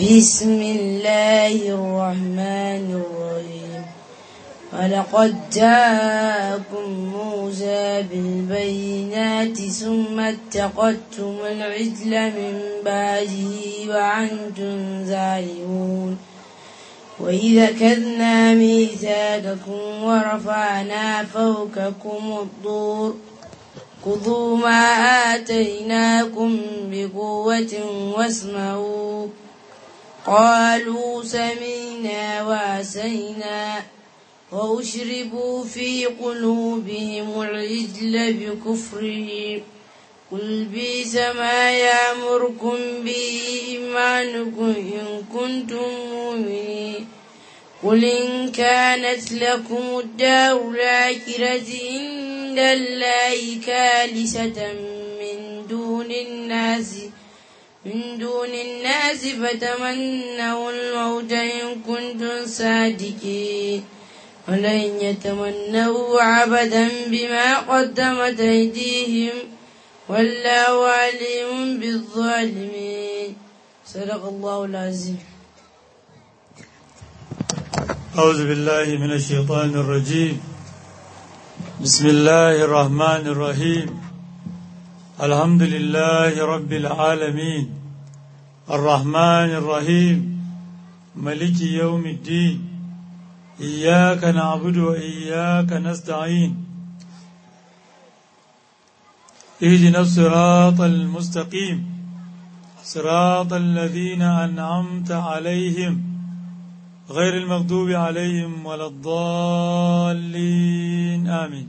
بسم الله الرحمن الرحيم ولقد جاءكم موسى بالبينات ثم اتخذتم العجل من بعده وأنتم ظالمون وإذا كذنا ميثاقكم ورفعنا فوقكم الطور خذوا ما آتيناكم بقوة واسمعوا قالوا سمعنا وعسينا وأشربوا في قلوبهم العجل بكفرهم قل بئس ما يأمركم به إيمانكم إن كنتم مؤمنين قل إن كانت لكم الدار الآخرة عند الله كالسة من دون الناس من دون الناس فتمنوا الموت إن كنتم صادقين ولن يتمنوا أبدا بما قدمت أيديهم والله عليم بالظالمين صدق الله العظيم أعوذ بالله من الشيطان الرجيم بسم الله الرحمن الرحيم الحمد لله رب العالمين الرحمن الرحيم ملك يوم الدين إياك نعبد وإياك نستعين اهدنا الصراط المستقيم صراط الذين أنعمت عليهم غير المغضوب عليهم ولا الضالين آمين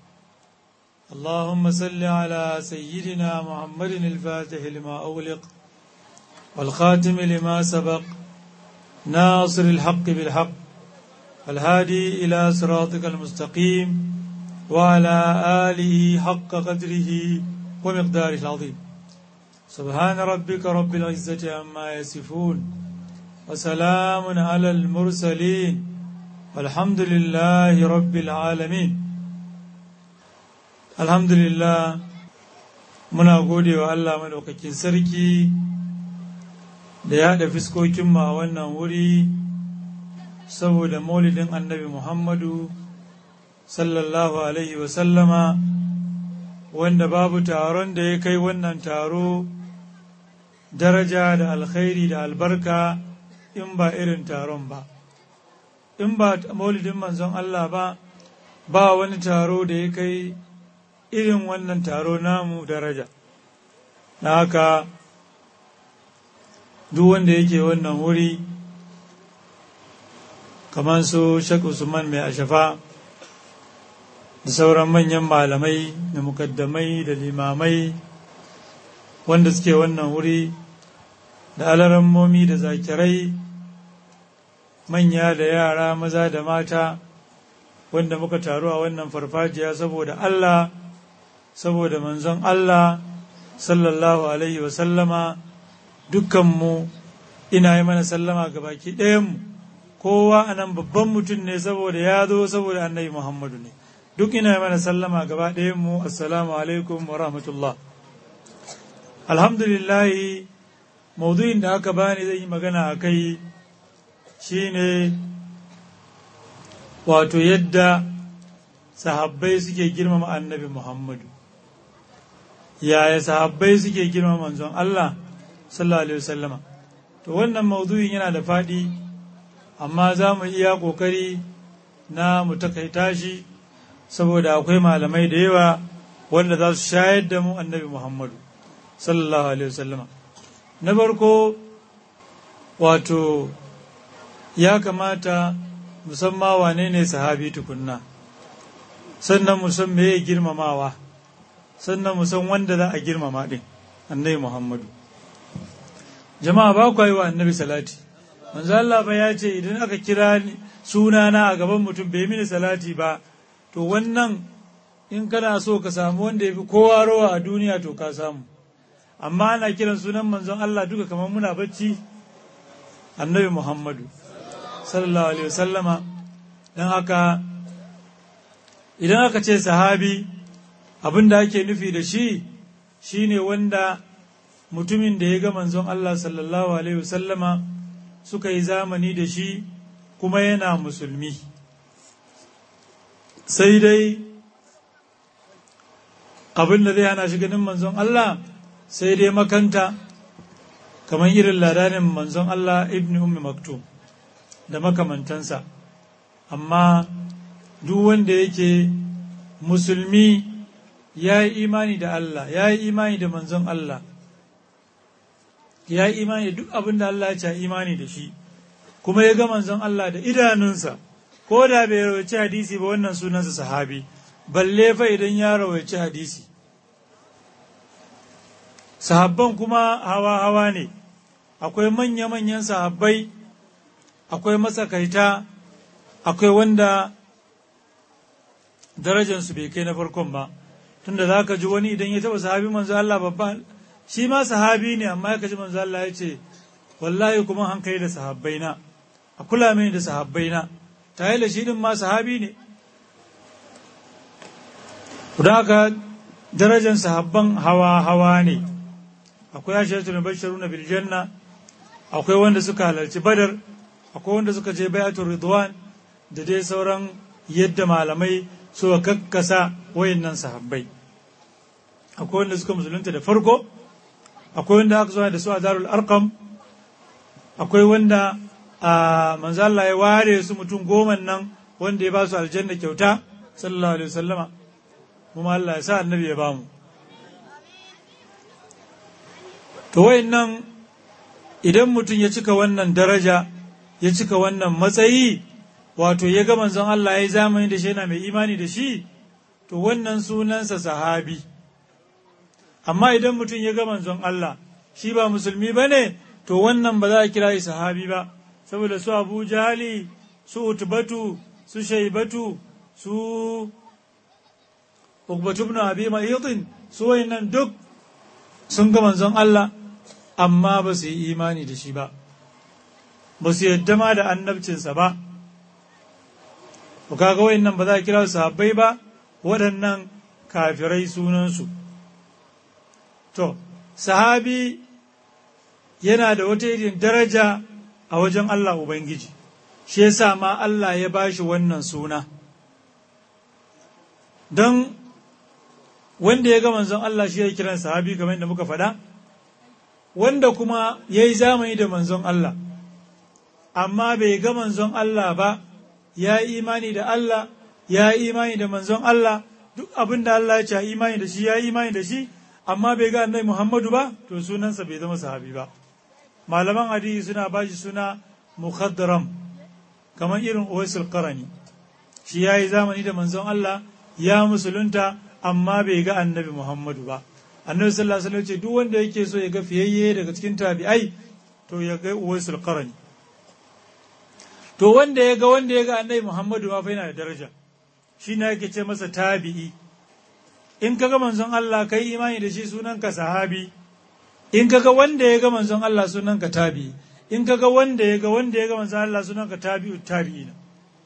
اللهم صل على سيدنا محمد الفاتح لما أغلق والخاتم لما سبق ناصر الحق بالحق الهادي إلى صراطك المستقيم وعلى آله حق قدره ومقداره العظيم سبحان ربك رب العزة عما يصفون وسلام على المرسلين والحمد لله رب العالمين الحمد لله muna gode wa Allah maɗaukakin sarki da ya haɗa fiskokinmu a wannan wuri saboda maulidin annabi Muhammadu sallallahu Alaihi wasallama wanda babu taron da ya kai wannan taro daraja da alkhairi da albarka in ba irin taron ba in ba maulidin manzon Allah ba ba wani taro da ya kai irin wannan taro namu daraja na haka duk wanda yake wannan wuri kamar su Sheikh Usman mai ashafa da sauran manyan malamai da mukaddamai da limamai wanda suke wannan wuri da alarammomi da zakirai manya da yara maza da mata wanda muka taru a wannan farfajiya saboda Allah saboda manzon Allah sallallahu alaihi wasallama dukkanmu ina yi mana sallama ga baki ɗayanmu kowa a nan babban mutum ne saboda ya zo saboda annabi Muhammadu ne duk ina yi mana sallama gaba ɗayanmu assalamu alaikum wa rahmatullah alhamdulillahi maudu'in da aka bani zai yi magana a kai shine wato yadda sahabbai suke girmama annabi Muhammadu yaya sahabbai suke girmama manzon Allah sallallahu alaihi wasallama to wannan maudu'in yana da faɗi amma za mu iya ƙoƙari na mu takaita shi saboda akwai malamai da yawa wanda za su shayar da mu annabi Muhammadu sallallahu alaihi wasallama na farko wato ya kamata musamman wane ne sahabi tukunna sannan musan me ya girmamawa sannan musan wanda za a girmama din annabi muhammadu jama'a ba ku yi wa annabi salati manzo Allah ba ya ce idan aka kira sunana a gaban mutum bai mini salati ba to wannan in kana so ka samu wanda ya fi kowa rawa a duniya to ka samu amma ana kiran sunan manzon Allah duka kamar muna bacci annabi Muhammadu sallallahu alaihi wasallama don haka idan aka ce sahabi abin da ake nufi da shi shine wanda mutumin da ya ga manzon Allah sallallahu alaihi wasallama suka yi zamani da shi kuma yana musulmi sai dai abin da zai hana shi ganin manzon Allah sai dai makanta kamar irin ladanin manzon Allah ibn ummi maktum da makamantansa amma duk wanda yake musulmi ya yi imani da Allah ya yi imani da manzon Allah ya yi imani da duk abin da Allah ya ce imani da shi kuma ya ga manzon Allah da idanunsa ko da bai rawaici hadisi ba wannan sunansa sahabi balle fa idan ya rawaici hadisi sahabban kuma hawa-hawa ne akwai manya-manyan sahabbai akwai matsakaita akwai wanda darajansu bai kai na farkon ba tunda za ka ji wani idan ya taba sahabi manzo Allah babba shi ma sahabi ne amma ya kaji manzo Allah ya ce wallahi kuma hankali da sahabbaina a kula mini da sahabbaina tare da shi din ma sahabi ne don haka darajar sahabban hawa-hawa ne akwai ashiratul basharuna bil janna akwai wanda suka halarci badar akwai wanda suka je bayatul ridwan da dai sauran yadda malamai suka kakkasa wayannan sahabbai akwai wanda suka musulunta da farko akwai wanda aka zuwa da su a darul arqam akwai wanda a manzo Allah ya ware su mutum goma nan wanda ya ba su aljanna kyauta sallallahu alaihi wasallama kuma Allah ya sa annabi ya bamu to wayannan idan mutum ya cika wannan daraja ya cika wannan matsayi wato ya ga manzon Allah ya yi zamani da shi yana mai imani da shi to wannan sunansa sahabi amma idan mutum ya ga manzon Allah shi ba musulmi ba ne to wannan ba za a kira shi sahabi ba saboda su abu jahali su utbatu su shaibatu su ukbatu ibn abi ma'idin su wayannan duk sun ga manzon Allah amma ba su yi imani da shi ba ba su yadda ma da annabcinsa ba ku kaga wayannan ba za a kira su sahabbai ba waɗannan kafirai sunansu to sahabi yana da wata irin daraja a wajen Allah Ubangiji shi yasa ma Allah ya bashi wannan suna don wanda ya ga manzon Allah shi ya kiran sahabi kamar yadda muka faɗa wanda kuma ya yi zamani da manzon Allah amma bai ga manzon Allah ba ya yi imani da Allah ya yi imani da manzon Allah duk abin da Allah ya ce imani da shi ya yi imani da shi amma bai ga annabi Muhammadu ba to sunansa bai zama sahabi ba malaman hadisi suna ba shi suna mukhadram kamar irin Uwaisul Qarani shi ya yi zamani da manzon Allah ya musulunta amma bai ga annabi Muhammadu ba annabi sallallahu alaihi wasallam ce duk wanda yake so ya ga fiyayye daga cikin tabi'ai to ya ga Uwaisul Qarani to wanda ya ga wanda ya ga annabi Muhammadu ma fa yana da daraja shi ne yake ce masa tabi'i in kaga manzon Allah kai imani da shi sunanka sahabi in kaga wanda ya ga manzon Allah sunanka tabi'i in kaga wanda ya ga wanda ya ga manzon Allah sunanka tabi'u tabi'ina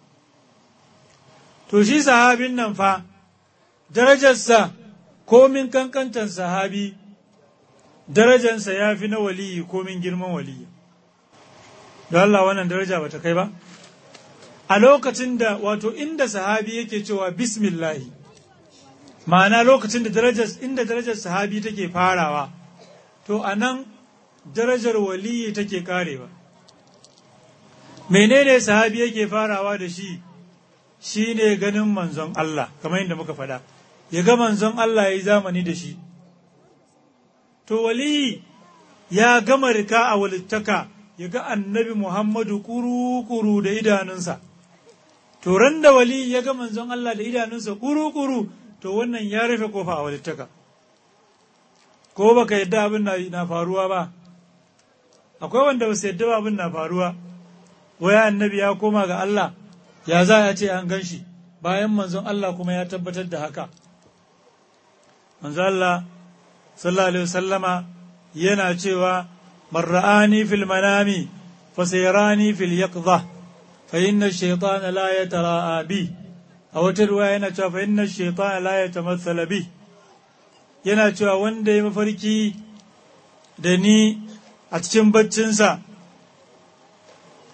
to shi sahabin nan fa darajarsa komin kankantan sahabi darajarsa ya fi na waliyi komin girman waliyi don Allah wannan daraja bata kai ba a lokacin da wato inda sahabi yake cewa bismillahi ma'ana lokacin da darajar inda darajar sahabi take farawa to a nan darajar waliyi take karewa menene sahabi yake farawa da shi shi ne ganin manzon Allah kamar yadda muka faɗa ya ga manzon Allah ya yi zamani da shi to waliyi ya gama rika a walittaka ya ga annabi Muhammadu kuru-kuru da idanunsa to ran da wali ya ga manzon Allah da idanunsa kuru-kuru to wannan ya rufe kofa a walittaka ko baka yadda abin na faruwa ba akwai wanda ba su yadda ba abin na faruwa waya annabi ya koma ga Allah ya za a ce an gan shi bayan manzon Allah kuma ya tabbatar da haka manzon Allah sallallahu alaihi wasallama yana cewa من رآني في المنام فسيراني في اليقظة فإن الشيطان لا يتراءى بي أو ترواية ينتهى فإن الشيطان لا يتمثل بي yana cewa wanda ya mafarki da ni a cikin baccinsa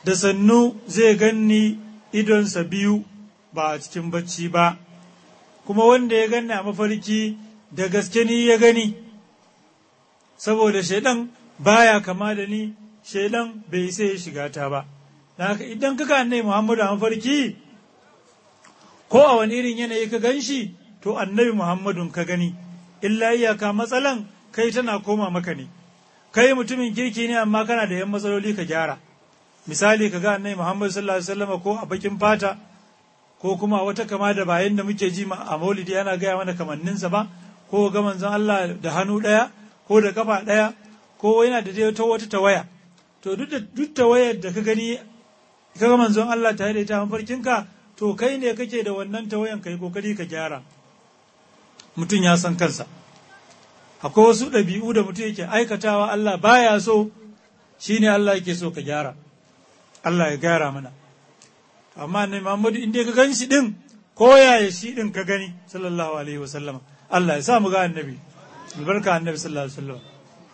da sannu zai ganni idonsa biyu ba a cikin bacci ba kuma wanda ya ganni a mafarki da gaske ni ya gani saboda shaidan baya kama da ni shaidan bai sai ya shiga ta ba haka idan ka annai muhammadu a mafarki ko a wani irin yanayi ka gan shi to annabi muhammadun ka gani illa iyaka matsalan kai tana koma maka ne kai mutumin kirki ne amma kana da yan matsaloli ka gyara misali ka ga annabi muhammadu sallallahu alaihi wasallam ko a bakin fata ko kuma wata kama da bayan da muke ji a maulidi ana gaya mana kamanninsa ba ko ga manzon Allah da hannu ɗaya ko da kafa ɗaya ko yana da dai ta wata tawaya to duk da duk tawayar da ka gani ka ga manzon Allah tare da ita mafarkinka to kai ne kake da wannan tawayan kai kokari ka gyara mutum ya san kansa akwai wasu ɗabi'u da mutum yake aikatawa Allah baya so shine Allah yake so ka gyara Allah ya gyara mana amma ne Muhammadu inda ka gan shi din ko yaya shi din ka gani sallallahu alaihi wa sallama Allah ya sa mu ga annabi albarka annabi sallallahu alaihi wa sallam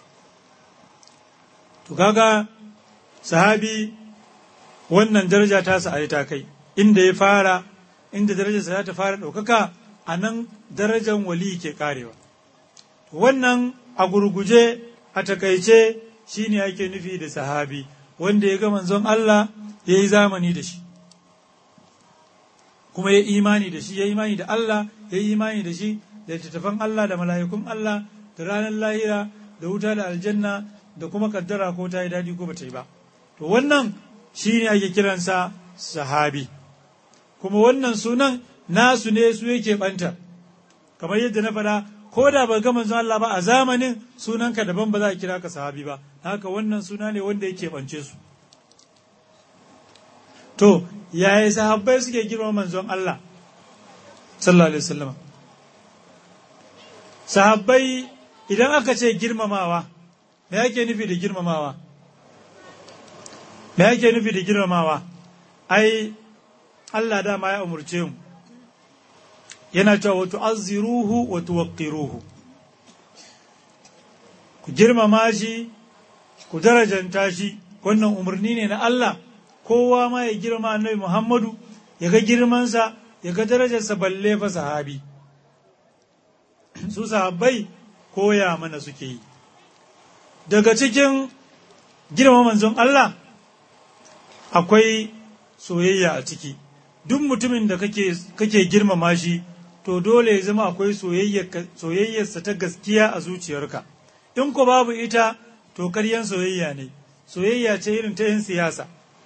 to kaga sahabi wannan daraja ta sa ta kai inda ya fara inda darajarsa za ta fara ɗaukaka a nan darajar wali ke karewa wannan a gurguje a takaice shine ake nufi da sahabi wanda ya ga manzon Allah ya yi zamani da shi kuma ya imani da shi ya imani da Allah ya yi imani da shi da littattafan Allah da mala'ikun Allah da ranar lahira da wuta da aljanna da kuma kaddara ko ta yi daɗi ko ba ta yi ba to wannan shi ne ake kiransa sahabi kuma wannan sunan nasu ne su yake ɓanta kamar yadda na faɗa ko da ba ga manzon Allah ba a zamanin sunanka daban ba za a kira ka sahabi ba haka wannan suna ne wanda yake ɓance su to yaya sahabbai suke girma manzon Allah sallallahu alaihi wasallam sahabbai idan aka ce girmamawa me yake nufi da girmamawa me yake nufi da girmamawa ai Allah dama ya umurce mu yana cewa wa tu'azziruhu wa tuwaqqiruhu ku girmama shi ku darajanta shi wannan umarni ne na Allah kowa ma ya girma annabi Muhammadu ya ga girmansa ya ga darajarsa balle fa sahabi su sahabbai koya mana suke yi daga cikin girma manzon Allah akwai soyayya a ciki duk mutumin da kake, kake girmama shi to dole ya zama akwai soyayyarsa ta gaskiya a zuciyarka in ko babu ita to karyan soyayya ne soyayya ce irin ta 'yan siyasa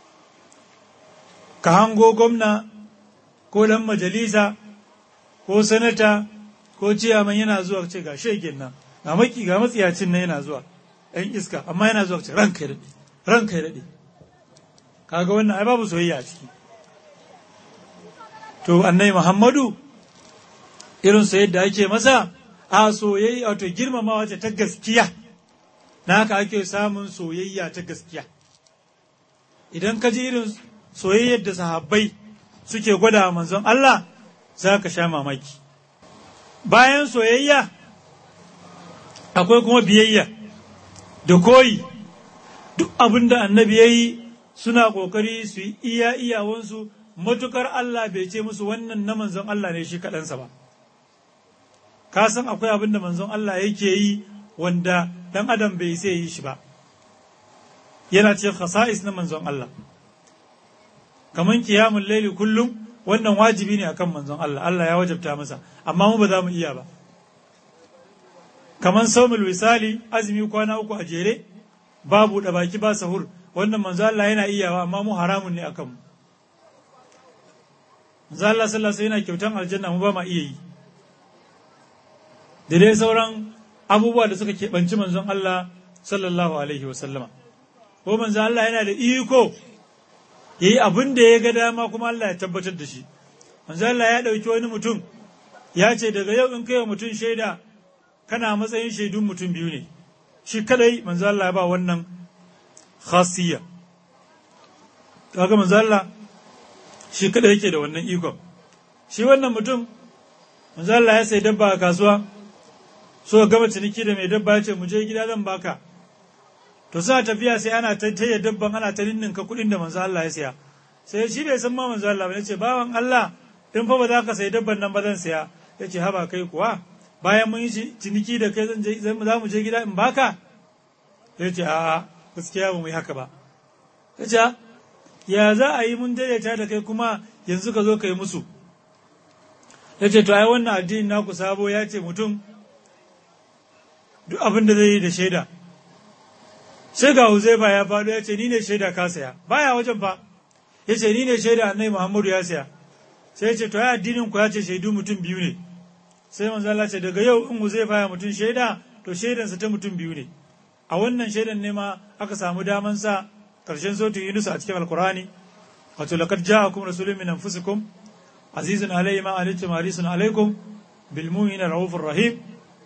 ka hango gwamna ko dan majalisa ko sanata ko ciyaman yana zuwa ce ga shegen nan ga maki ga matsiyacin nan yana zuwa ɗan iska amma yana zuwa ce ranka ya daɗe ranka ya daɗe kaga wannan ai babu soyayya a ciki to annai muhammadu irin sa yadda ake masa a soyayya wato girmamawa ce ta gaskiya na haka ake samun soyayya ta gaskiya idan ka ji irin soyayyar da sahabbai suke gwada manzon Allah za ka sha mamaki bayan soyayya akwai kuma biyayya da koyi duk abin da annabi ya yi suna ƙoƙari su yi iya iyawansu matukar Allah bai ce musu wannan na manzon Allah ne shi kaɗansa ba ka san akwai abin da manzon Allah yake yi wanda ɗan adam bai sai yi shi ba yana ce khasa'is na manzon Allah kaman kiyamun laili kullum wannan wajibi ne akan manzon Allah Allah ya wajabta masa amma mu ba za mu iya ba kaman saumul wisali azumi kwana uku a jere babu da baki ba sahur wannan manzon Allah yana iyawa amma mu haramun ne akan mu manzon Allah sallallahu alaihi yana kyautan aljanna mu ba ma iya yi da dai sauran abubuwa da suka keɓanci manzon Allah sallallahu alaihi wa sallama ko manzon Allah yana da iko ya yi abin da ya ga dama kuma Allah ya tabbatar da shi manzo Allah ya ɗauki wani mutum ya ce daga yau in kai wa mutum shaida kana matsayin shaidun mutum biyu ne shi kadai manzo Allah ya ba wannan khasiyya kaga manzo Allah shi kadai yake da wannan ikon shi wannan mutum manzo Allah ya sai dabba a kasuwa so gama ciniki da mai dabba ya ce mu je gida zan baka to suna tafiya sai ana ta taya dabban ana ta ninninka kuɗin da manzo Allah ya siya sai shi bai san ma manzo Allah ba ce bawan Allah in fa ba za ka sayi dabban nan ba zan siya ya ce haba kai kuwa bayan mun yi ciniki da kai zan je za mu je gida in baka ya ce a'a gaskiya ba mu yi haka ba ya ce ya za a yi mun daidaita da kai kuma yanzu ka zo ka yi musu ya ce to ai wannan addini naku sabo ya ce mutum duk abin da zai yi da shaida sai ga Huzaifa ya faɗo ya ce ni ne shaida ka saya baya wajen fa ya ce ni ne shaida annai Muhammadu ya saya sai ya ce to ai addinin ku ya ce shaidu mutum biyu ne sai manzo Allah ce daga yau in Huzaifa ya mutum shaida to shaidansa ta mutum biyu ne a wannan shaidan ne ma aka samu daman sa karshen sautu Yunus a cikin Alkurani wato laqad ja'akum rasulun min anfusikum azizun alayhi ma anittum harisun alaykum bil mu'minina raufur rahim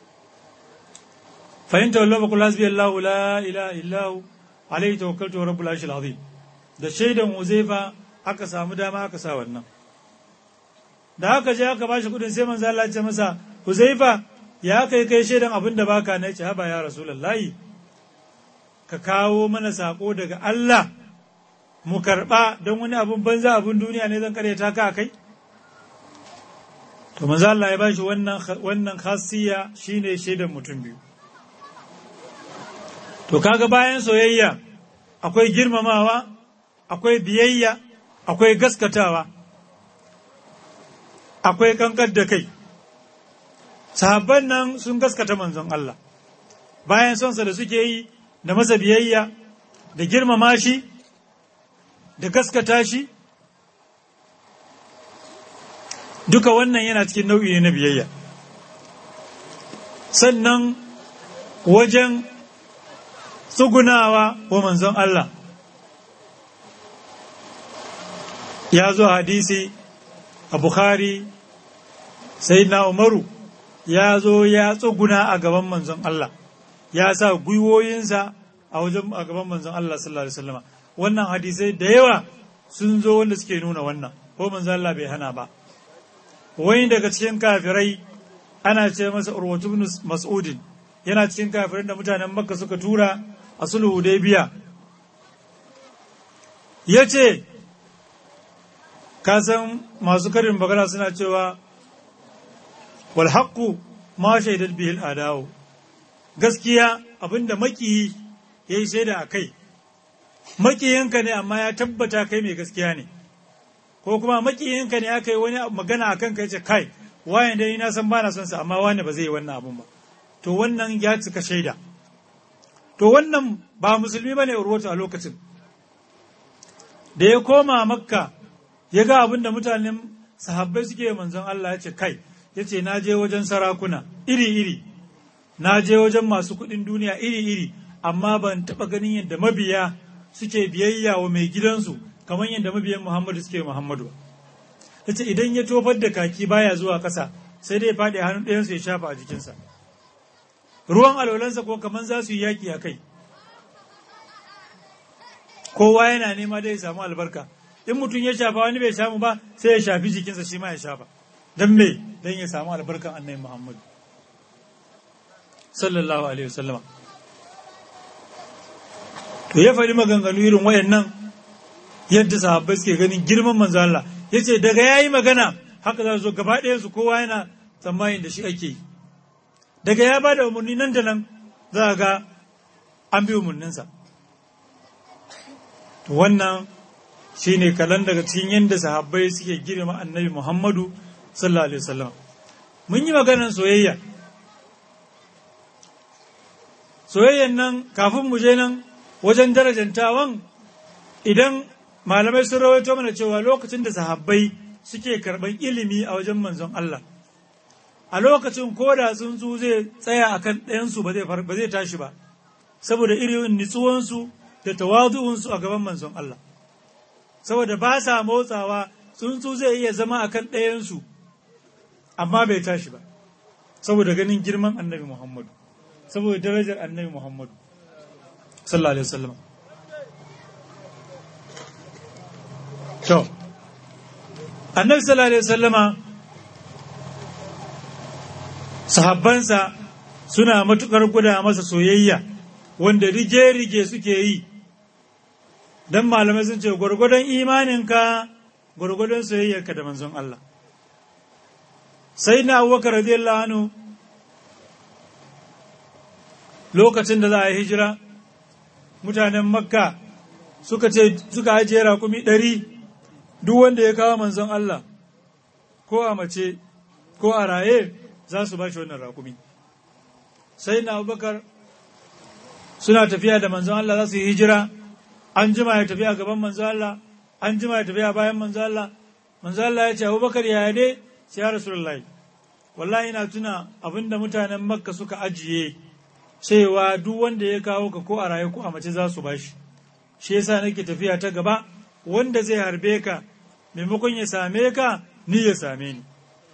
fa in tawallaw fa qul hasbiyallahu la ilaha illa hu alayhi tawakkaltu rabbul arshil azim da shaidan Huzaifa aka samu dama aka sa wannan da haka je aka bashi kudin sai manzo Allah ya ce masa Huzaifa ya kai kai shaidan abin da baka na ce haba ya rasulullahi ka kawo mana sako daga Allah mu karba don wani abun banza abun duniya ne zan karyata ka kai to manzo Allah ya bashi wannan wannan khasiyya shine shaidan mutum biyu to kaga bayan soyayya akwai girmamawa akwai biyayya akwai gaskatawa akwai kankar da kai sahabban nan sun gaskata manzon Allah bayan sonsa da suke yi da masa biyayya da girmama shi da gaskata shi duka wannan yana cikin nau'i na biyayya sannan wajen tsugunawa wa manzon Allah ya zo hadisi a Bukhari sai na Umaru ya zo ya tsuguna a gaban manzon Allah ya sa gwiwoyinsa a wajen a gaban manzon Allah sallallahu alaihi wasallam wannan hadisai da yawa sun zo wanda suke nuna wannan ko manzon Allah bai hana ba wani daga cikin kafirai ana ce masa Urwatu ibn Mas'udin yana cikin kafirin da mutanen Makka suka tura a sulhu Hudaybiya yace ka san masu karin magana suna cewa wal haqqu ma shaidat bihi al adawu gaskiya abinda makiyi yayi shaida a kai makiyinka ne amma ya tabbata kai mai gaskiya ne ko kuma makiyinka ne aka yi wani magana a kanka ya ce kai wayan dai na san bana son sa amma wani ba zai yi wannan abun ba to wannan ya cika shaida to wannan ba musulmi bane urwatu a lokacin da ya koma makka ya ga abin da mutanen sahabbai suke manzon Allah ya ce kai ya ce na je wajen sarakuna iri-iri na je wajen masu kuɗin duniya iri-iri amma ban taɓa ganin yadda mabiya suke biyayya wa mai gidansu kamar yadda mabiyan Muhammadu suke Muhammadu ya ce idan ya tofar da kaki baya zuwa ƙasa sai dai faɗi hannun ɗayansu ya shafa a jikinsa ruwan alwalansa ko kamar za su yi yaƙi a kai kowa yana nema dai ya samu albarka in mutum ya shafa wani bai samu ba sai ya shafi jikinsa shi ma ya shafa don me don ya samu albarkan annabi Muhammadu sallallahu alaihi wasallama to ya faɗi maganganu irin wayannan yadda sahabbai suke ganin girman manzo Allah yace daga yayi magana haka za su zo gaba ɗayan su kowa yana tsammanin da shi ake yi daga ya ba da umarni nan da nan za ga an bi umarninsa to wannan shi ne kalan daga cikin yadda sahabbai suke girma annabi Muhammadu sallallahu alaihi wasallam mun yi maganar soyayya soyayyan nan kafin mu je nan wajen darajantawan idan malamai sun rawaito mana cewa lokacin da sahabbai suke karɓar ilimi a wajen manzon Allah a lokacin ko da tsuntsu zai tsaya akan ɗayansu ba zai tashi ba saboda irin nitsuwansu da tawazu'unsu a gaban manzon Allah saboda ba sa motsawa tsuntsu zai iya zama a kan ɗayansu amma bai tashi ba saboda ganin girman annabi Muhammadu saboda darajar annabi Muhammadu sallallahu alaihi wasallam to annabi sallallahu alaihi wasallama sahabbansa suna matukar guda masa soyayya wanda rige-rige suke yi don malamai sun ce gwargwadon imaninka gwargwadon soyayyarka da manzon Allah sai na abubakar radiyallahu anhu lokacin da za a yi hijira mutanen makka suka ce suka ajiye rakumi ɗari duk wanda ya kawo manzon Allah ko a mace ko a raye za su ba shi wannan rakumi sai na abubakar suna tafiya da manzon Allah za su yi hijira an jima ya tafiya gaban manzon Allah an jima ya tafiya bayan manzon Allah manzon Allah ya ce abubakar ya dai sai ya rasulullahi wallahi ina tuna abinda mutanen makka suka ajiye cewa duk wanda ya kawo ka ko a raye ko a mace za su bashi shi yasa nake tafiya ta gaba wanda zai harbe ka maimakon ya same ka ni ya same ni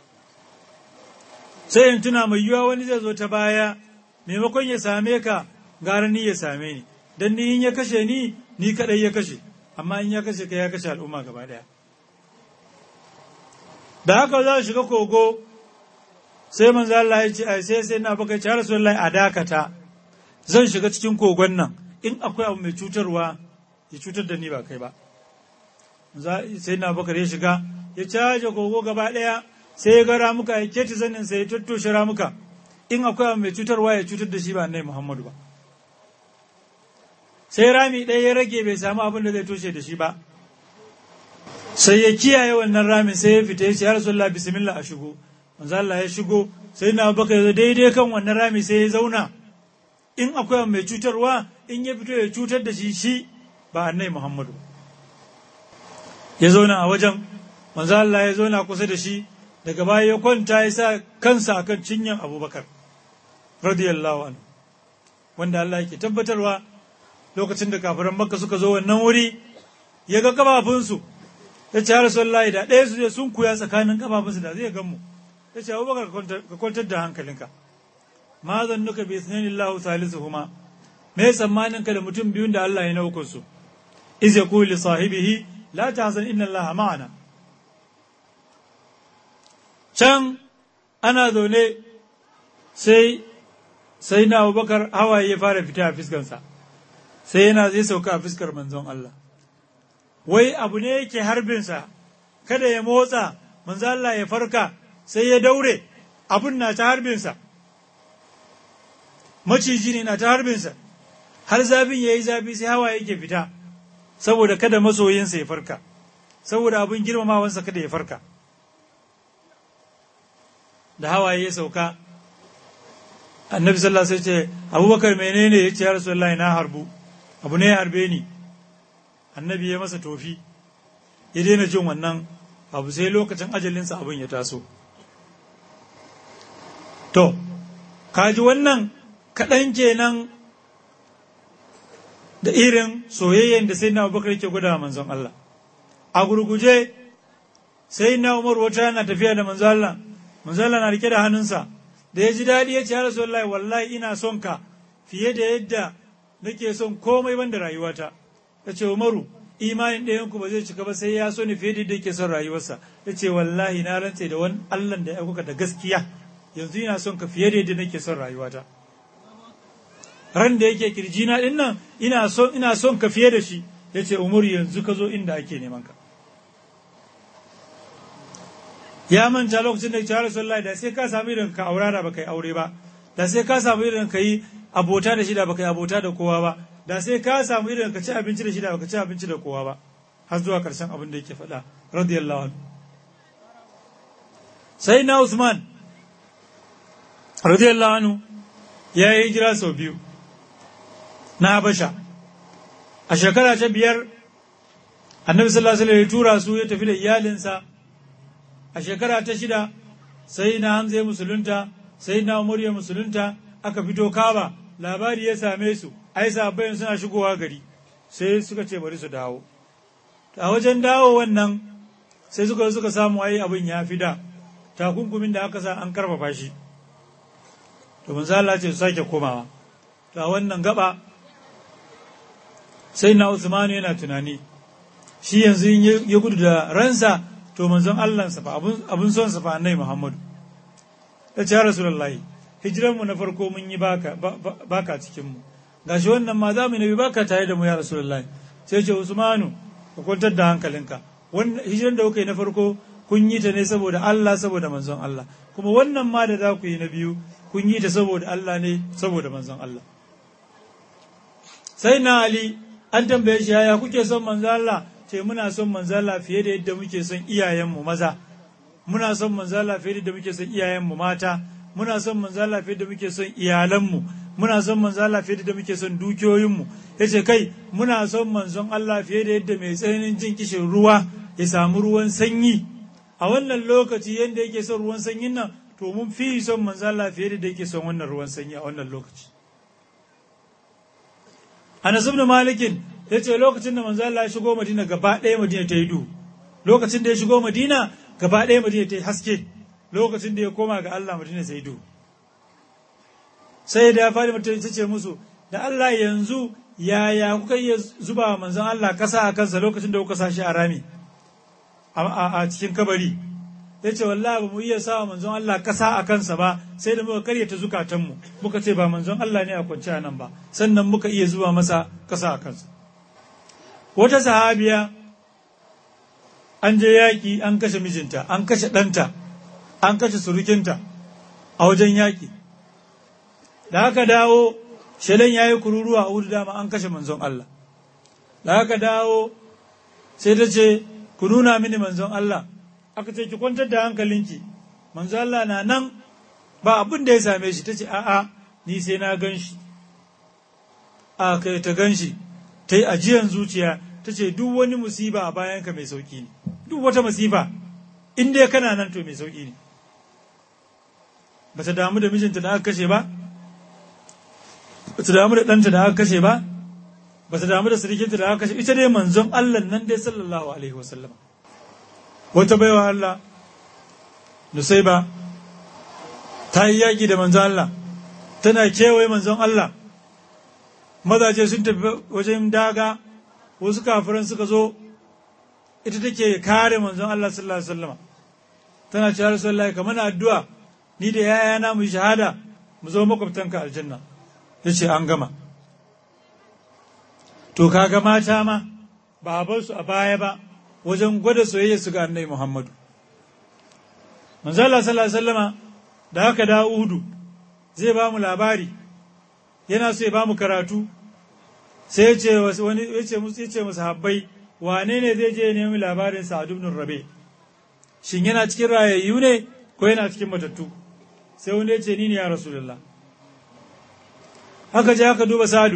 sai in tuna mai yiwuwa wani zai zo ta baya maimakon ya same ka gara ni ya same ni dan ni in ya kashe ni ni kadai ya kashe amma in ya kashe ka ya kashe al'umma gaba daya da haka za shiga kogo sai manzo Allah ya ce sai sai na baka ce Rasulullahi a dakata zan shiga cikin kogon nan in akwai abu mai cutarwa ya cutar da ni ba kai ba sai na baka ya shiga ya caje kogo gaba daya sai ya ga ramuka ya keti zanin sai ya tattoshe ramuka in akwai abu mai cutarwa ya cutar da shi ba annabi Muhammadu ba sai rami ɗaya ya rage bai samu abin da zai toshe da shi ba sai ya kiyaye wannan ramin sai ya fita ya ce ya rasulullah bismillah a shigo manzo Allah ya shigo sai na baka ya daidai kan wannan rami sai ya zauna in akwai mai cutarwa in ya fito ya cutar da shi shi ba annai Muhammadu ya zauna a wajen manzo Allah ya zauna kusa da shi daga baya ya kwanta ya sa kansa akan cinyan Abubakar radiyallahu anhu wanda Allah yake tabbatarwa lokacin da kafiran Makka suka zo wannan wuri ya ga kafafunsu ya ce Rasulullahi da ɗaya su sun kuya tsakanin kafafunsu da zai gan mu ya ce Abubakar ka kwantar da hankalinka ma zannuka bi isnanillahu salisuhuma me tsammanin ka da mutum biyun da Allah ya naukun su iz yaqulu li sahibihi la tahzan inna Allah ma'ana can ana zaune sai sai na Abubakar hawaye ya fara fita a fiskansa sai yana zai sauka a fiskar manzon Allah wai abu ne yake harbinsa kada ya motsa manzon Allah ya farka sai ya daure abun na ta harbinsa maciji ne na ta harbinsa har zafin ya yi zafi sai hawa yake fita saboda kada masoyinsa ya farka saboda abin girmamawansa kada ya farka da hawaye ya sauka annabi sallallahu alaihi wasallam ce abubakar menene ya ce ya rasulullahi na harbu abu ne ya harbe ni annabi ya masa tofi ya daina jin wannan abu sai lokacin ajalinsa abin ya taso to kaji wannan kaɗan kenan da irin soyayyen da sai na abubakar ke gwada manzon Allah a gurguje sai na umar wata yana tafiya da manzon Allah manzon Allah na rike da hannunsa da ya ji daɗi ya ce ya rasulullahi wallahi ina son ka fiye da yadda nake son komai banda rayuwata ya ce umaru imanin ɗayanku ba zai cika ba sai ya so ni fiye da yadda yake son rayuwarsa ya ce wallahi na rantse da wani Allah da ya kuka da gaskiya yanzu ina son ka fiye da yadda nake son rayuwata ran da yake kirjina din nan ina son ina son ka fiye da shi yace umar yanzu ka zo inda ake neman ka ya manta lokacin da ya Rasulullahi da sai ka samu irin ka aura da baka yi aure ba da sai ka samu irin ka yi abota da shi da baka yi abota da kowa ba da sai ka samu irin ka ci abinci da shi da baka ci abinci da kowa ba har zuwa karshen abin da yake faɗa radiyallahu anhu sai na Usman radiyallahu anhu ya yi hijira sau biyu na Habasha a shekara ta biyar annabi sallallahu alaihi wasallam ya tura su ya tafi da iyalinsa a shekara ta shida sai na Hamza ya musulunta sai na Umar ya musulunta aka fito Kaba labari ya same su ai sahabbai suna shigowa gari sai suka ce bari su dawo a wajen dawo wannan sai suka suka samu ai abin ya fi da takunkumin da aka sa an karfafa shi to manzo Allah ce su sake komawa to a wannan gaba sai na Usman yana tunani shi yanzu in ya gudu da ransa to manzon Allah sa fa abun son sa fa annabi Muhammadu ya ce ya Rasulullahi hijiran mu na farko mun yi baka baka cikin mu gashi wannan ma za mu nabi baka tare da mu ya rasulullahi sai ce usmanu ka kwantar da hankalinka wannan hijiran da kuka yi na farko kun yi ta ne saboda Allah saboda manzon Allah kuma wannan ma da za ku yi na biyu kun yi ta saboda Allah ne saboda manzon Allah sai na Ali an tambaye shi yaya kuke son manzon Allah ce muna son manzon Allah fiye da yadda muke son iyayenmu maza muna son manzon Allah fiye da yadda muke son iyayenmu mata muna son manzon Allah fiye da muke son iyalanmu muna son manzon Allah fiye da yadda muke son dukiyoyinmu yace kai muna son manzon Allah fiye da yadda mai tsananin jin kishin ruwa ya samu ruwan sanyi a wannan lokaci yadda yake son ruwan sanyin nan to mun fi son manzo Allah fiye da yake son wannan ruwan sanyi a wannan lokaci Anas ibn Malik yace lokacin da manzo Allah ya shigo Madina gaba ɗaya Madina ta yi duhu lokacin da ya shigo Madina gaba ɗaya Madina ta yi haske lokacin da ya koma ga Allah Madina sai duhu sai da ya fadi mutum ta ce musu da Allah yanzu yaya kuka iya zuba manzon Allah kasa a kansa lokacin da kuka sa shi a rami a cikin kabari ya ce wallahi ba mu iya sa manzon Allah kasa a kansa ba sai da muka karyata zukatanmu muka ce ba manzon Allah ne a kwance a nan ba sannan muka iya zuba masa kasa a kansa wata sahabiya an je yaƙi an kashe mijinta an kashe ɗanta an kashe surukinta a wajen yaƙi da aka dawo shaidan ya yi kururuwa a wudu dama an kashe manzon Allah da aka dawo sai ta ce ku nuna mini manzon Allah aka ce ki kwantar da hankalinki manzon Allah na nan ba abin da ya same shi ta ce a'a ni sai na gan shi a kai ta gan shi ta yi ajiyan zuciya ta ce duk wani musiba a bayanka mai sauki ne duk wata musiba in dai kana nan to mai sauki ne ba ta damu da mijinta da aka kashe ba ba ta damu da ɗanta da aka kashe ba ba ta damu da sirikinta da aka kashe ita dai manzon Allah nan dai sallallahu alaihi wasallam wata baiwa Allah Nusaiba ta yi yaƙi da manzon Allah tana kewaye manzon Allah mazaje sun tafi wajen daga wasu kafiran suka zo ita take kare manzon Allah sallallahu alaihi wasallam tana cewa Rasulullahi kamar addu'a ni da yayana mu shahada mu zo makwabtanka aljanna yace an gama to kaga mata ma ba a bar su a baya ba wajen gwada soyayya su ga annabi Muhammadu manzo Allah sallallahu alaihi wasallama da haka da Uhudu zai ba mu labari yana so ya ba mu karatu sai ya ce wani ya ce musu ya ce musu habbai wane ne zai je nemi labarin Sa'ad ibn Rabi shin yana cikin rayayyu ne ko yana cikin matattu sai wani ya ce ni ne ya Rasulullah haka je aka duba Sa'adu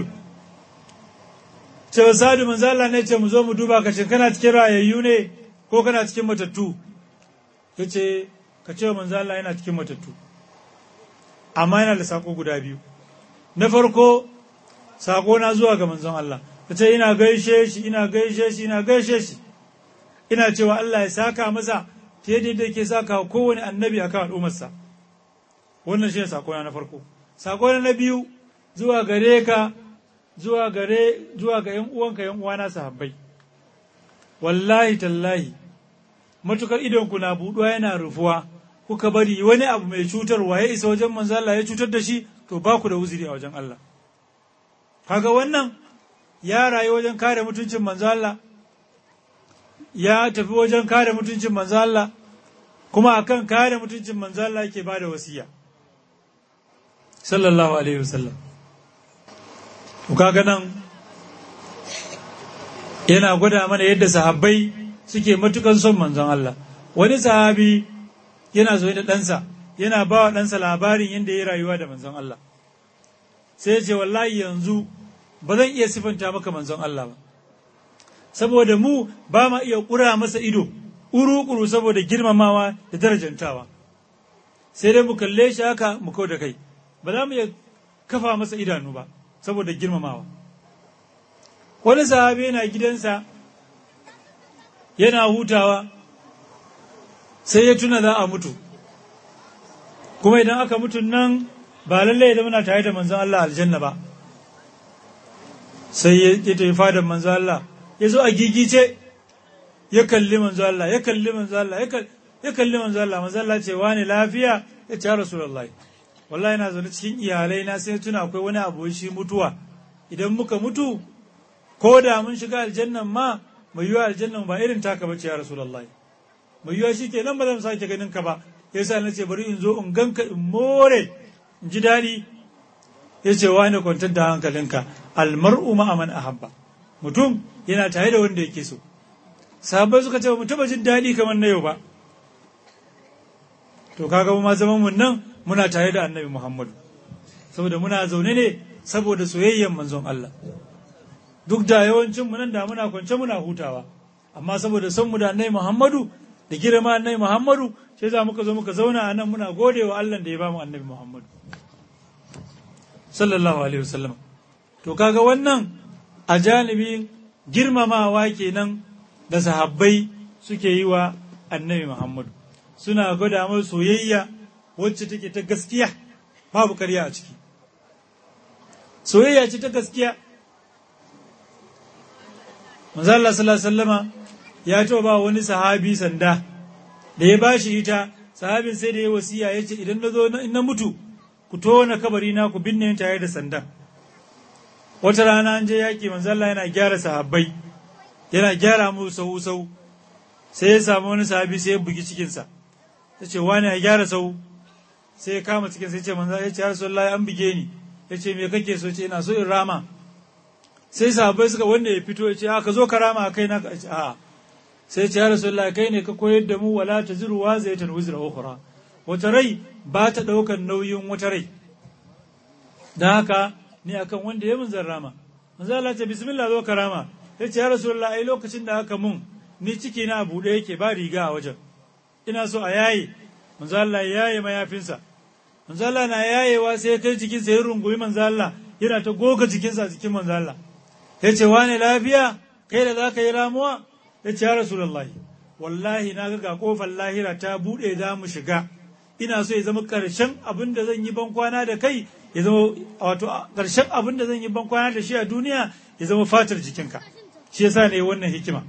cewa Sa'adu manzo Allah ne ce mu zo mu duba ka shin kana cikin rayayyu ne ko kana cikin matattu yace ka ce manzo Allah yana cikin matattu amma yana da sako guda biyu na farko sako na zuwa ga manzon Allah ta ce ina gaishe shi ina gaishe shi ina gaishe shi ina cewa Allah ya saka masa ta yadda yake saka kowane annabi akan al'ummarsa wannan shi ne sako na farko sako na biyu zuwa gare ka zuwa gare zuwa ga yan uwanka yan uwana sahabbai wallahi tallahi matukar idonku na buɗuwa yana rufuwa kuka bari wani abu mai cutarwa ya isa wajen manzo Allah ya cutar da shi to ba ku da uzuri a wajen Allah kaga wannan ya rayu wajen kare mutuncin manzo Allah ya tafi wajen kare mutuncin manzo Allah kuma akan kare mutuncin manzo Allah yake bada wasiya sallallahu alaihi wasallam to kaga nan yana gwada mana yadda sahabbai suke matukan son manzon Allah wani sahabi yana zo da ɗansa yana ba wa ɗansa labarin yadda ya rayuwa da manzon Allah sai ya ce wallahi yanzu ba zan iya sifanta maka manzon Allah ba saboda mu ba ma iya ƙura masa ido ƙuru-ƙuru saboda girmamawa da darajantawa sai dai mu kalle shi haka mu kau da kai ba za mu iya kafa masa idanu ba saboda girmamawa wani sahabi yana gidansa yana hutawa sai ya tuna za a mutu kuma idan aka mutu nan ba lallai da muna tare da manzon Allah aljanna ba sai ya tafi fadar manzon Allah ya zo a gigice ya kalli manzon Allah ya kalli manzon Allah ya kalli manzon Allah manzon Allah ce wani lafiya ya ce rasulullahi wallahi na zaune cikin iyalai na sai tuna akwai wani abu shi mutuwa idan muka mutu ko da mun shiga aljannan ma mai yiwa aljannan ba irin taka bace ya rasulullahi mai yiwa shi ke nan ba zan sake ganin ka ba yasa na ce bari in zo in ganka in more in ji daɗi ya ce wani kwantar da hankalinka almar'u ma'aman ahabba mutum yana tare da wanda yake so sahabbai suka ce ba mu taba jin daɗi kamar na yau ba to kaga ma zaman mun nan muna tare da annabi muhammadu saboda muna zaune ne saboda soyayyen manzon Allah duk da yawancin mu nan da muna kwance muna hutawa amma saboda son mu da annabi muhammadu da girma annabi muhammadu sai za muka zo muka zauna a nan muna gode wa Allah da ya bamu annabi muhammadu sallallahu alaihi wasallam to kaga wannan a janibin girmamawa kenan da sahabbai suke yi wa annabi Muhammadu suna gwada mai soyayya wacce take ta gaskiya babu karya a ciki soyayya ce ta gaskiya manzo Allah sallallahu alaihi wasallama ya ce ba wani sahabi sanda da ya bashi ita sahabin sai da ya wasiya yace idan na zo in na mutu ku tona kabari na ku binne tare da sandan wata rana an je yaƙi manzo Allah yana gyara sahabbai yana gyara mu sau sau sai ya samu wani sahabi sai ya bugi cikinsa ta ce wani ya gyara sau sai ya kama cikin sai ya ce manzo ya ce ya rasulullahi an buge ni ya ce me kake so ce ina so in rama sai sahabbai suka wanda ya fito ya ce a ka zo ka rama a kai na ce a sai ya ce ya rasulullahi kai ne ka koyar da mu wala taziru wa zaitan wizra ukhra wata rai ba ta ɗaukar nauyin wata rai don haka ni akan wanda ya mun zan rama manzo Allah ce bismillah zo ka rama ya ce ya rasulullah ai lokacin da aka mun ni ciki na buɗe yake ba riga a wajen ina so a yaye manzo Allah ya yaye mayafinsa manzo Allah na yayewa sai ya kai jikinsa ya rungumi manzo Allah yana ta goga jikinsa a jikin manzo Allah ya ce wane lafiya kai da zaka yi ramuwa ya ce ya rasulullahi wallahi na ga kofar lahira ta buɗe za mu shiga ina so ya zama ƙarshen abin da zan yi ban kwana da kai ya zama wato ƙarshen abin da zan yi ban kwana da shi a duniya ya zama fatar jikinka shi yasa ne wannan hikima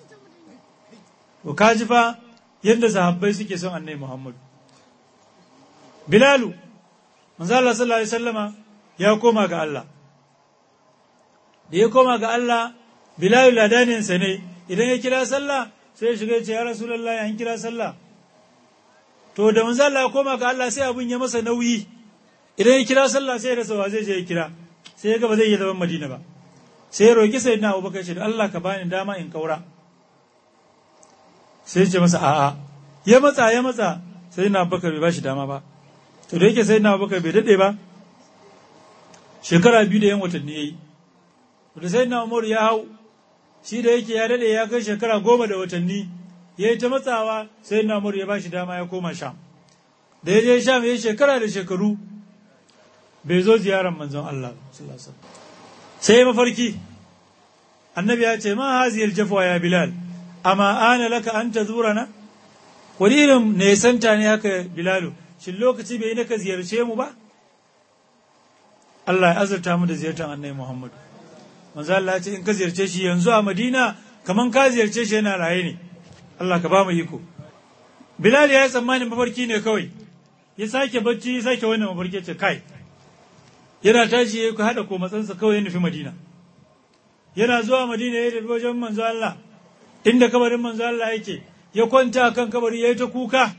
to ka ji fa yadda sahabbai suke son annabi Muhammad Bilalu manzo Allah sallallahu alaihi wasallama ya koma ga Allah da ya koma ga Allah Bilalu ladanin sa ne idan ya kira sallah sai ya shiga ya ce ya Rasulullahi an kira sallah to da manzo Allah ya koma ga Allah sai abun ya masa nauyi idan ya kira sallah sai ya rasa wa zai je ya kira sai ya ga ba zai yi zaman Madina ba sai ya roki sayyidina Abubakar shi Allah ka bani dama in kaura sai ya ce masa a'a ya matsa ya matsa sayyidina Abubakar bai bashi dama ba to da yake sayyidina Abubakar bai dade ba shekara biyu da yan watanni yayi to da sayyidina Umar ya hau shi da yake ya dade ya kai shekara goma da watanni ya yi ta matsawa sai namur ya ba shi dama ya koma sham da ya je sham ya yi shekara da shekaru bai zo ziyarar manzon Allah sai mafarki annabi ya ce ma haziyar jafwa ya bilal amma ana laka an ta zura na wani irin nesanta ne haka bilalu shin lokaci bai naka ziyarce mu ba Allah ya azurta mu da ziyartar annabi Muhammad manzo Allah ya ce in ka ziyarce shi yanzu a Madina kaman ka ziyarce shi yana raye ne Allah ka ba mu iko. Bilal ya yi tsammanin mafarki ne kawai, ya sake bacci ya sake wannan mafarki ce kai. Yana tashi ya haɗa ko matsansa kawai ya nufi Madina. Yana zuwa Madina ya tafi wajen manzo Allah, inda kabarin manzo Allah yake, ya kwanta kan kabari ya yi ta kuka.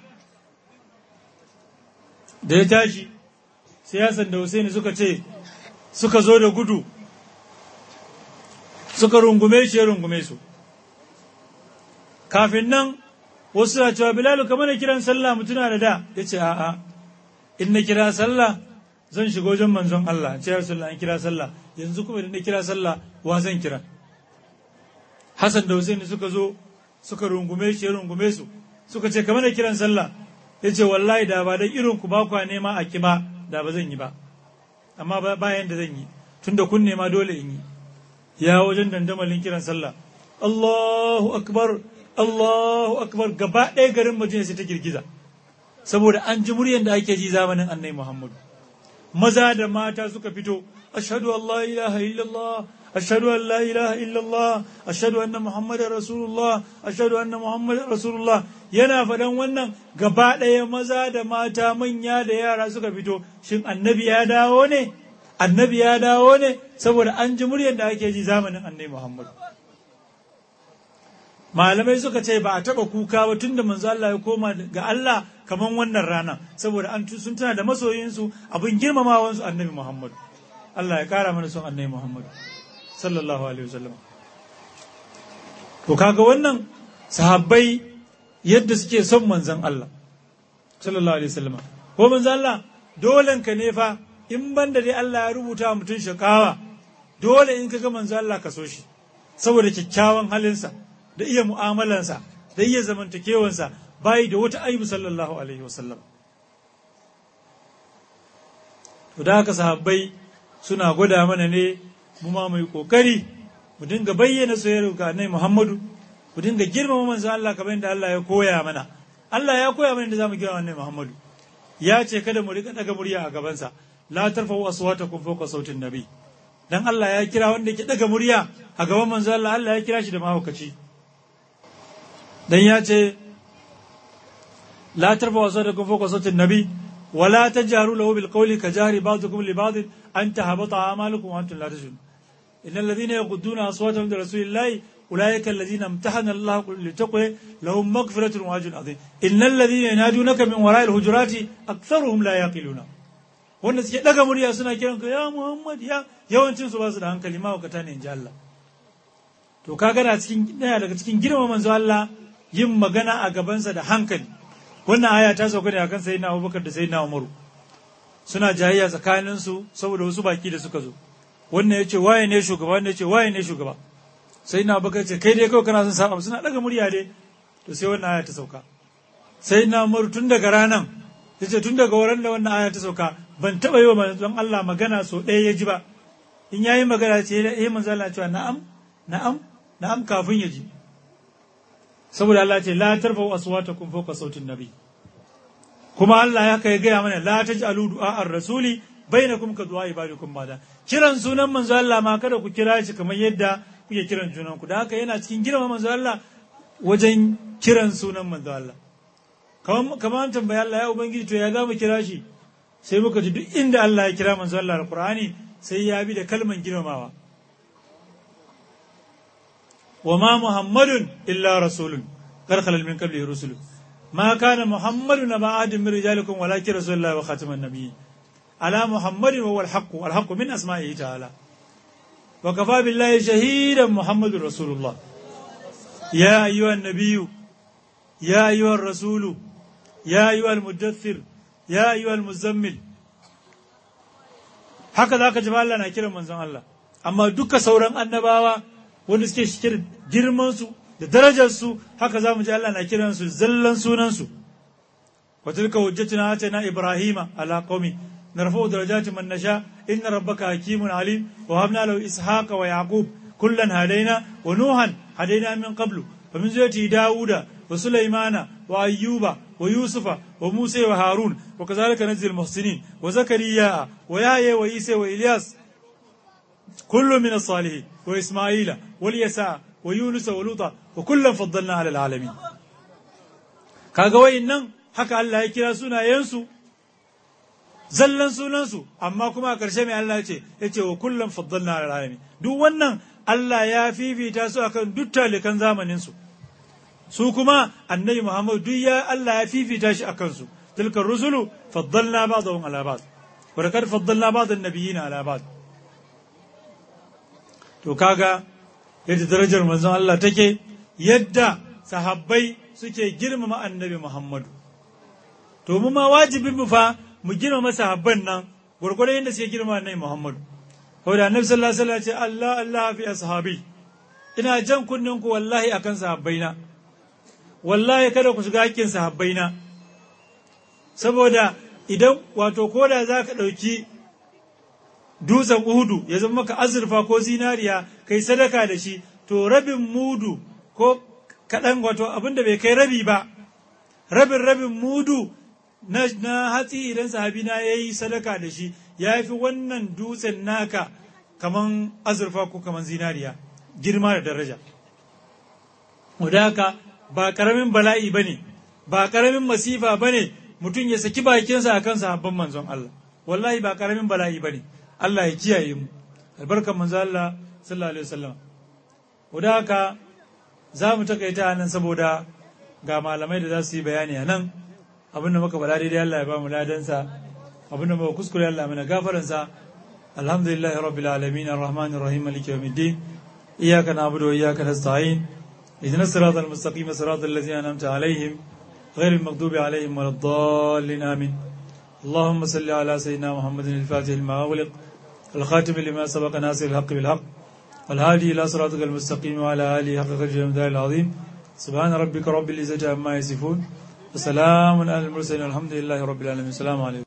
Da ya tashi, sai Hassan da Hussein suka ce, suka zo da gudu, suka rungume shi ya rungume su. kafin nan wasu na cewa bilalu kamar na kiran sallah mutuna da da ya ce a'a in na kira sallah zan shiga wajen manzon Allah ce ya sallah in kira sallah yanzu kuma idan na kira sallah wa zan kira Hassan da Hussein suka zo suka rungume shi ya rungume su suka ce kamar na kiran sallah ya ce wallahi da ba da irin ku ba kwa nema a kiba da ba zan yi ba amma bayan da zan yi tunda kun nema dole in yi ya wajen dandamalin kiran sallah Allahu akbar Allahu akbar gaba ɗaya garin Madina sai ta girgiza saboda an ji muryar da ake ji zamanin Annabi Muhammadu maza da mata suka fito ashhadu an la ilaha illallah ashhadu an la ilaha illallah ashhadu anna muhammadar rasulullah ashhadu anna muhammadar rasulullah yana faɗan wannan gaba ɗaya maza da mata manya da yara suka fito shin annabi ya dawo ne annabi ya dawo ne saboda an ji muryar da ake ji zamanin annabi Muhammadu malamai suka ce ba a taba kuka ba tunda manzo Allah ya koma ga Allah kaman wannan rana saboda an sun tana da masoyinsu abin girmamawansu annabi Muhammadu Allah ya kara mana son annabi Muhammadu sallallahu alaihi wasallam to kaga wannan sahabbai yadda suke son manzon Allah sallallahu alaihi wasallam ko manzon Allah dolen ka ne fa in banda dai Allah ya rubuta mutum shakawa dole in kaga manzon Allah ka so shi saboda kyakkyawan halinsa da iya mu'amalansa da iya zamantakewansa bayi da wata aibu sallallahu alaihi wasallam to da haka sahabbai suna gwada mana ne mu ma mai kokari mu dinga bayyana soyayyar ga annabi Muhammadu mu dinga girmama manzon Allah kamar yadda Allah ya koya mana Allah ya koya mana yadda zamu girmama annabi Muhammadu ya ce kada mu rika daga murya a gabansa la tarfa'u aswatakum fawqa sautin nabi dan Allah ya kira wanda yake daga murya a gaban manzon Allah Allah ya kira shi da mahaukaci dan ya ce la tarfa'u aswatakum fawqa sautin nabi ولا تجهروا له بالقول كجهر بعضكم لبعض أن تهبط أعمالكم وأنتم لا تشعرون إن الذين يغضون أصواتهم عند رسول الله أولئك الذين امتحن الله لتقوى لهم مغفرة وأجر عظيم إن الذين ينادونك من وراء الهجرات أكثرهم لا يعقلون wanda suke daga murya suna kiran ka ya Muhammad ya yawancin su ba su da hankali ma wakata ne in ji Allah to kaga na cikin daya daga cikin girma manzo Allah yin magana a gabansa da hankali wannan aya ta sauka ne akan sayyidina Abubakar da sayyidina Umaru suna jayayya tsakanin su saboda wasu baki da suka zo wannan yace waye ne shugaba wannan yace waye ne shugaba sayyidina Abubakar ce kai dai kawai kana son saba suna daga murya dai to sai wannan aya ta sauka sayyidina Umaru tun daga ranan yace tun daga wurin da wannan aya ta sauka ban taba yi wa manzon Allah magana so ɗaya ya ji ba in yayi magana ce eh manzon Allah cewa na'am na'am na'am kafin ya ji saboda Allah ce la tarfa'u aswatakum fawqa sautin nabi kuma Allah ya kai gaya mana la taj'alu du'a ar-rasuli bainakum ka du'a ibadikum bada kiran sunan manzo Allah ma kada ku kira shi kamar yadda kuke kiran junan ku da haka yana cikin girma manzo Allah wajen kiran sunan manzo Allah kamar kamar an tambaya Allah ya ubangiji to ya za mu kira shi sai muka ji duk inda Allah ya kira manzo Allah al-Qur'ani sai ya bi da kalman girmamawa وما محمد إلا رسول قد خلل من قبله رسل ما كان محمد نبا أحد من رجالكم ولكن رسول الله وخاتم النبيين على محمد وهو الحق والحق من أسمائه تعالى وكفى بالله شهيدا محمد رسول الله يا أيها النبي يا أيها الرسول يا أيها المدثر يا أيها المزمل هكذا كجمال الله نكرم من الله أما دك سورا النباوة wanda suke shike da girmansu da darajarsu haka za mu ji Allah na kiransu zallan sunansu wa tilka hujjatuna atana ibrahima ala qaumi narfa'u darajati man nasha inna rabbaka hakimun alim wa habna lahu ishaqa wa yaqub kullan hadaina wa nuhan hadaina min qablu wa min zuriyati dauda wa sulaymana wa ayyuba wa yusufa wa musa wa harun wa kadhalika najzil muhsinin wa zakariya wa yahya wa isa wa ilyas كل من الصالحين وإسماعيل واليساع ويونس ولوطا وكلا فضلنا على العالمين kaga wayannan haka Allah ya kira sunayensu zallan sunansu amma kuma a ƙarshe mai Allah ce ya ce wa kullum faddalna ala alamin duk wannan Allah ya fifita su akan duk talikan zamanin su su kuma annabi Muhammad duk ya Allah ya fifita shi akan su tilkar rusulu faddalna ba'dahum ala ba'd wa laqad faddalna ba'd an-nabiyina ala ba'd to kaga yadda darajar manzon Allah take yadda sahabbai suke girmama annabi Muhammadu to mu ma wajibin mu fa mu girmama sahabban nan gurgurdan yadda suke girmama annabi Muhammadu saboda annabi sallallahu alaihi wasallam ce Allah Allah fi ashabi ina jan kunnen ku wallahi akan sahabbaina wallahi kada ku shiga hakkin sahabbaina saboda idan wato koda za ka ɗauki dutsen uhudu ya zama maka azurfa ko zinariya kai sadaka da shi to rabin mudu ko kaɗan wato abin da bai kai rabi ba rabin rabin mudu na, na hatsi idan sahabina ya yi sadaka da shi ya fi wannan dutsen naka kaman azurfa ko kaman zinariya girma da daraja haka ba ƙaramin bala'i ba ne ba ƙaramin masifa ba ne mutum ya saki bakinsa a kan sahabban manzon Allah wallahi ba ƙaramin bala'i ba ne Allah ya kiyaye mu albarkan manzo Allah sallallahu alaihi wasallam da haka za mu takaita nan saboda ga malamai da za su yi bayani a nan abin da muka faɗa daidai Allah ya ba mu ladansa abin da muka kuskure Allah mana gafaransa alhamdulillah rabbil alamin arrahman arrahim maliki yawmiddin iyyaka na'budu wa iyyaka nasta'in اهدنا الصراط المستقيم صراط الذين انعمت عليهم غير المغضوب عليهم ولا الضالين امين اللهم صل على سيدنا محمد الفاتح لما أغلق الخاتم لما سبق ناصر الحق بالحق والهادي إلى صراطك المستقيم وعلى آله حق قدر العظيم سبحان ربك رب العزة عما يصفون وسلام على المرسلين والحمد لله رب العالمين السلام عليكم